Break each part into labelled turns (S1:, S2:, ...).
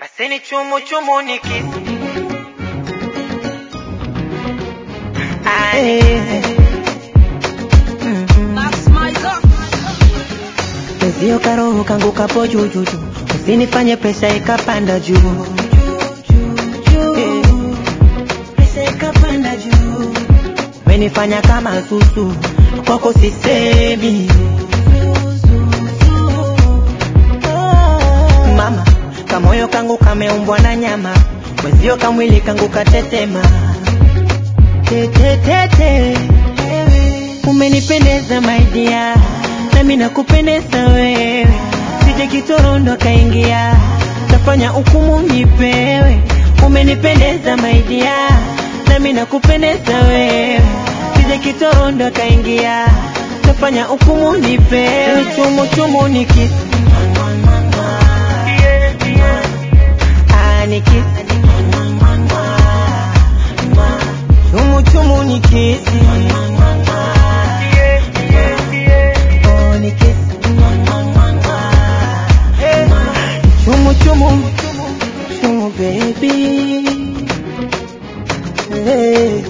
S1: Paseni chumu chumu nikisi
S2: Pezio karoho kangu kapo juu juu juu, usinifanye presha ikapanda juu Eh, presha ikapanda juu, umenifanya kama zuzu, kwako sisemi mama, kamoyo kangu kameumbwa na nyama, mwezio kamwili kangu katetema tetetete, umenipendeza maidia, nami nakupendeza wewe, sije kitorondo kaingia, tafanya hukumu nipewe, umenipendeza maidia, nami nakupendeza wewe, sije kitorondo kaingia, tafanya hukumu nipewe, chumu chumu nikisi Ah, nikisi chumu chumu nikisi Oh, nikisi chumu chumu chumu baby hey.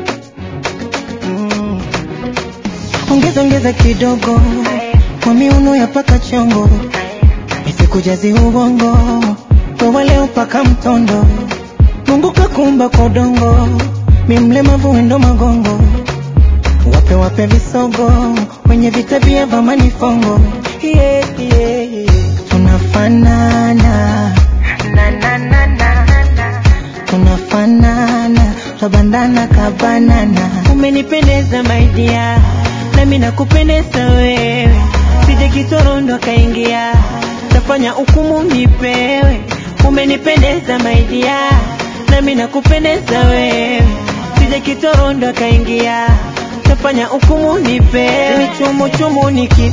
S2: mm. ongeza ongeza kidogo kwa miuno ya paka chongo nisikujazi ubongo wewe leo paka mtondo Mungu kakumba kwa udongo mi mlemavu wendo magongo wape wape visogo wenye vitabia vya manifongo yeah, yeah, yeah. tunafanana na, na, na, na, na. tunafanana twabandana kabanana umenipendeza maidia nami nakupendeza wewe sije kitorondo kaingia tafanya hukumu nipewe umenipendeza maidia nami nakupendeza wewe sije kitorondo kaingia tafanya hukumu nipewe ni chumu chumu nikisi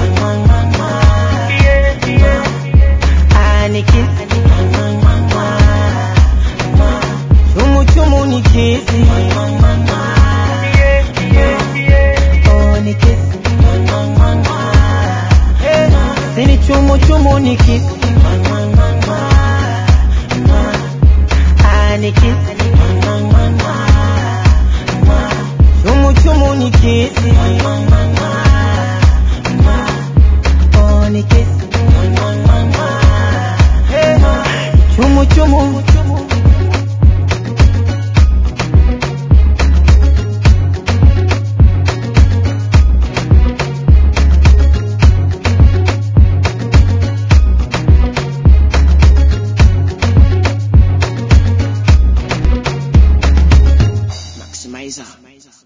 S2: Ah, nikisi chumu chumu nikisi Oh, nikisi sini chumu chumu nikisi Ah, nikisi chumu chumu nikisi Oh, nikisi chumu chumu
S3: Maximizer.